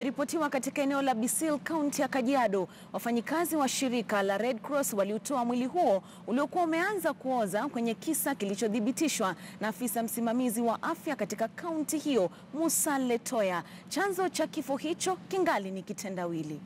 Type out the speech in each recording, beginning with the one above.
ripotiwa katika eneo la Bisil, kaunti ya Kajiado. Wafanyikazi wa shirika la Red Cross waliutoa mwili huo uliokuwa umeanza kuoza kwenye kisa kilichothibitishwa na afisa msimamizi wa afya katika kaunti hiyo, Musa Letoya. Chanzo cha kifo hicho kingali ni kitendawili.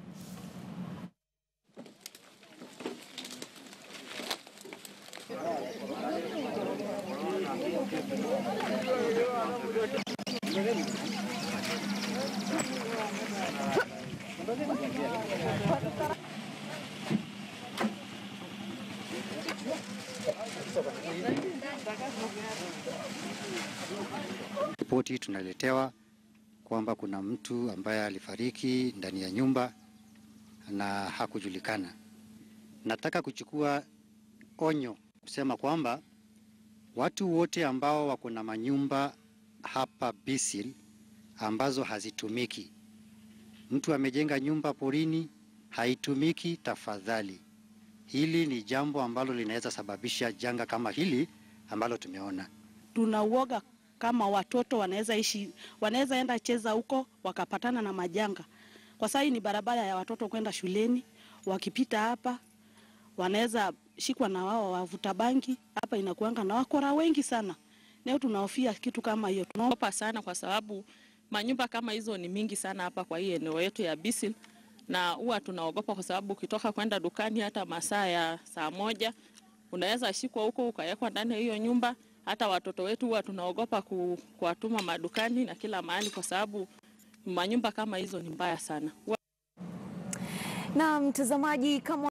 Ripoti tunaletewa kwamba kuna mtu ambaye alifariki ndani ya nyumba na hakujulikana. Nataka kuchukua onyo kusema kwamba watu wote ambao wako na manyumba hapa Bisil ambazo hazitumiki, mtu amejenga nyumba porini haitumiki, tafadhali, hili ni jambo ambalo linaweza sababisha janga kama hili ambalo tumeona. Tunauoga kama watoto wanaweza ishi, wanaweza enda cheza huko wakapatana na majanga. Kwa sasa hii ni barabara ya watoto kwenda shuleni, wakipita hapa wanaweza shikwa na wao wavuta bangi. Hapa inakuanga na wakora wengi sana. Leo tunahofia kitu kama hiyo. Tunaomba Tunaogopa sana kwa sababu manyumba kama hizo ni mingi sana hapa kwa hii eneo yetu ya Bisil, na huwa tunaogopa kwa sababu ukitoka kwenda dukani hata masaa ya saa moja unaweza shikwa huko ukawekwa ndani ya hiyo nyumba. Hata watoto wetu huwa tunaogopa ku, kuwatuma madukani na kila mahali kwa sababu manyumba kama hizo ni mbaya sana. Na mtazamaji, kama